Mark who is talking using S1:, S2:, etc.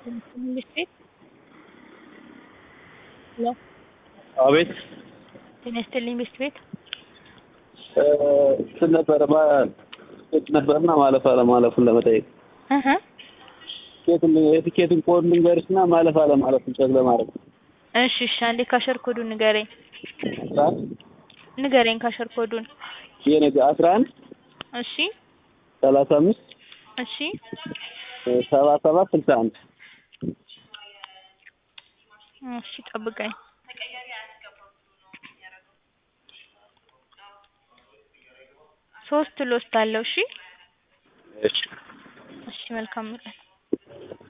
S1: ትምህርት ቤት ሄሎ
S2: አቤት
S1: ጤና ይስጥልኝ ቤት ቤት
S2: እንትን ነበረ ቲኬት ነበርና ማለፍ አለማለፉን ለመጠየቅ
S1: እህ
S2: ቲኬቱን የቲኬቱን ኮድ ልንገርሽና ማለፍ አለማለፉን ቼክ ለማድረግ
S1: እሺ እሺ አንዴ ካሸር ኮዱን ንገረኝ ንገረኝ ካሸር ኮዱን
S2: የነገ አስራ አንድ
S1: እሺ
S2: ሰላሳ አምስት
S1: እሺ
S2: ሰባ ሰባት ስልሳ አንድ
S1: እሺ ጠብቀኝ ሶስት ሎስት አለው እሺ
S2: እሺ
S1: እሺ መልካም ቀን